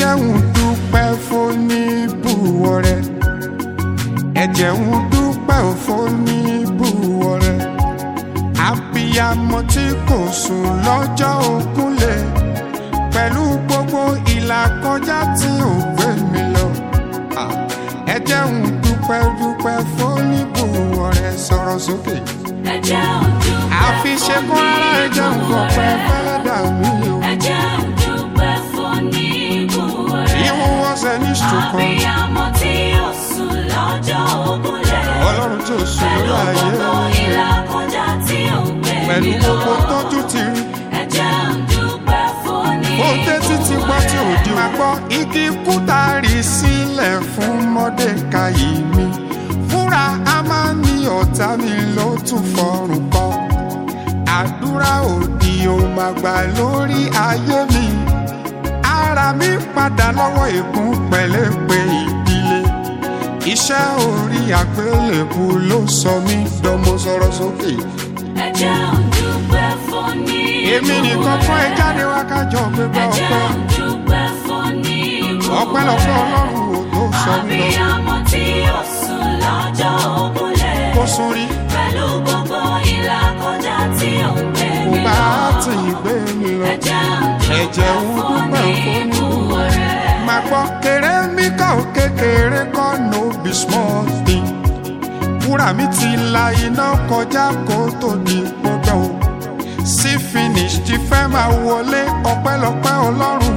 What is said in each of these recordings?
jẹ́ ń dúpẹ́ fóníbùwọ̀ rẹ̀ ẹ jẹ́ ń dúpẹ́ fóníbùwọ̀ rẹ̀ abiyamọ tí kò sùn lọ́jọ́ ògúnlẹ̀ pẹ̀lú gbogbo ìlàkọjá tí ò gbé mi lọ Ah, ẹ jẹ́ ń dúpẹ́ dúpẹ́ fóníbùwọ̀ rẹ̀ sọ̀rọ̀ sókè ẹ jẹ́ òdúpẹ́ àfi ṣe kó ara ẹ jẹ́ ń fọpẹ́ fẹ́lẹ́ dà mí o. ẹ jẹ́ òdúpẹ́ fún níbùwọ̀ rẹ̀. Even was an instrument. Abiyamọ tí ó sùn lọ́jọ́ ògúnlẹ̀. Ọlọ́run tí ó sùn Pẹ̀lú lórí ayé gbogbo ìlàkọjá tí ó ń gbé mi pẹ̀lú lọ. gbogbo tọ́jú ti rí. Ẹ jẹ́ òdúpẹ́ fún Ó dé títí gbọ́ tí ò di máa gbọ́ igi kúta rí sílẹ̀ fún Mọ́dékayì mi. Fúnra a máa ní ọ̀tá mi ló tún fọrùn kọ́. Àdúrà òdì ò máa gbà lórí ayé mi. Ara mi padà lọ́wọ́ ègún pẹ̀lẹ́pẹ̀ ìdílé. Iṣẹ́ orí àgbélébù ló sọ mí dánmọ sọ̀rọ̀ sókè. Ẹ jẹ́ òdúpẹ́ fún níbùwọ̀ rẹ̀. Èmi nìkan kọ́ ẹ jáde wá kájọ gbégbá Ẹ jẹ́ ọpẹ́. òdúpẹ́ fún níbùwọ̀ Ọpẹ́lọpẹ́ rẹ̀. Ọlọ́run ò tó sọ mí lọ. Abiyamọ tí ó sùn lọ́jọ́ ògúnlẹ̀. Kó sún rí, Pẹ̀lú gbogbo ìlàkọjá tí ó ń gbé kò mi bá lọ. tì í gbé mi lọ. Ẹ̀jẹ̀ Ẹ̀jẹ̀ ń dúpẹ́ fún ìbúwọ̀ rẹ̀. Màá gbọ́ kéré mi kà ó kékeré kọ́ no be small thing. Wúrà mi ti la iná kọjá kó tó di pọ́pẹ́ o. Sí finish ti fẹ́ máa wọlé ọpẹ́lọpẹ́ Ọlọ́run.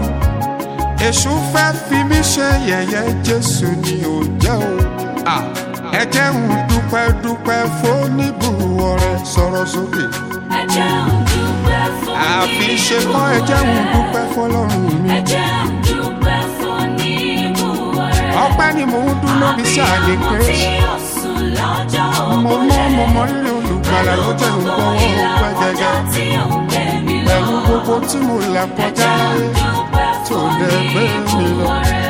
Èṣù fẹ́ fi mí ṣe yẹ̀yẹ́ Jésù ni ò jẹ́ o. Ah, Ẹ jẹ́ ń dúpẹ́ dúpẹ́ fóníbùwọ̀ rẹ̀ sọ̀rọ̀ sókè. Ẹ̀jẹ̀ òdúpẹ́ fún Àfi ṣe kọ́ ẹ jẹ́ ń dúpẹ́ fọlọ́run mi. Ẹ̀jẹ̀ òdúpẹ́ fún níbùwọ̀ rẹ̀. Ọpẹ́ ni mò ń dún lóbi sí àlè Abiyamọ tí kérésì. ó sùn lọ́jọ́ Mo mọ́ mo mọ rírì olùgbàlà ló jẹ́ Pẹ̀lú nǹkan gbogbo ọpẹ́ ìlàkọjá gẹ́gẹ́. tí ó ń gbé mi lọ. Pẹ̀lú gbogbo tí mo là kọjá Ẹ̀jẹ̀ láyé òdúpẹ́ tó fún dẹ̀ gbé mi lọ. níbùwọ̀ rẹ̀.